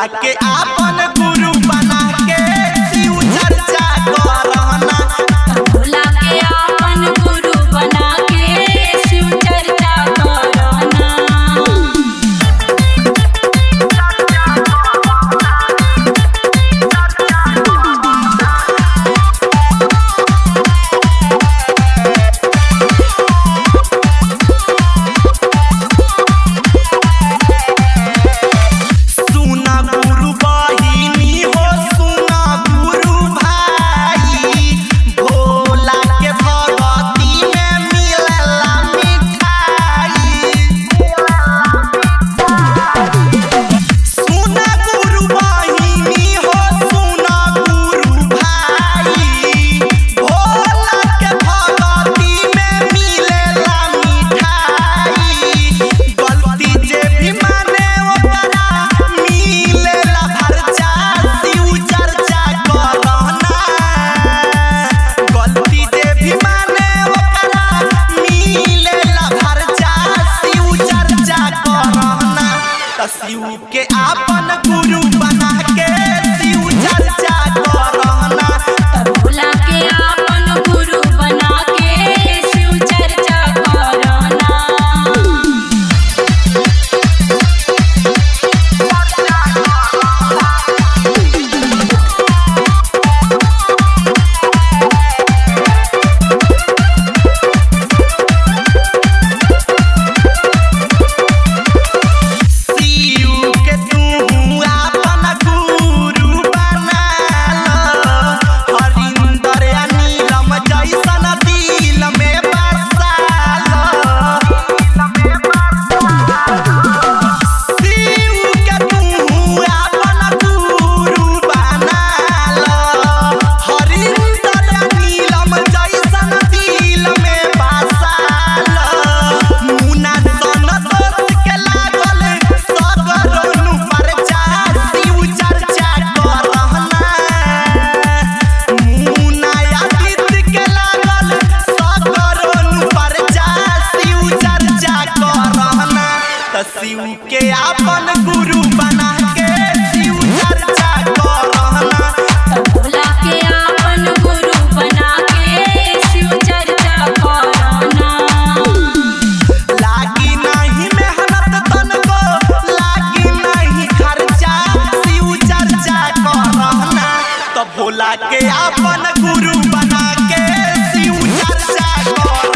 भोला के आपन गुरु बना के शिव चर्चा करहना भोला के आपन गुरु बना के शिव चर्चा करना सुना गुरु बहिनी हो सुना गुरु भाई भोला के भगती में मिलेला मिठाई सुना गुरु बहिनी हो सुना गुरु भाई भोला के भगती में मिलेला मिठाई गलती जे भी माने ओकरा मिलेला खर्चा शिव चर्चा करना गलती जे भी माने ओकरा मिलेला खर्चा शिव चर्चा करना त शिव के आपन गुरु बना के शिव चर्चा करना भोला के आपन गुरु बना के शिव चर्चा करना शिव के तू आपन गुरु बना लो हरिंदर या नीलम जैसन दिल में बसा लो शिव के तू आपन गुरु बना लो हरिंदर या नीलम जैसन दिल में बसा लो मुना सन दोस्त के लागल सगरनु परचा शिव चर्चा करहना मुना आदित्य के लागल सगरनु परचा शिव चर्चा करहना त शिव के आपन गुरु बना के शिव चर्चा करहना भोला के आपन गुरु बना के शिव चर्चा करना लागी नहीं मेहनत तनको लागी नहीं खर्चा शिव चर्चा करहना तो भोला के आपन गुरु बना के शिव चर्चा कर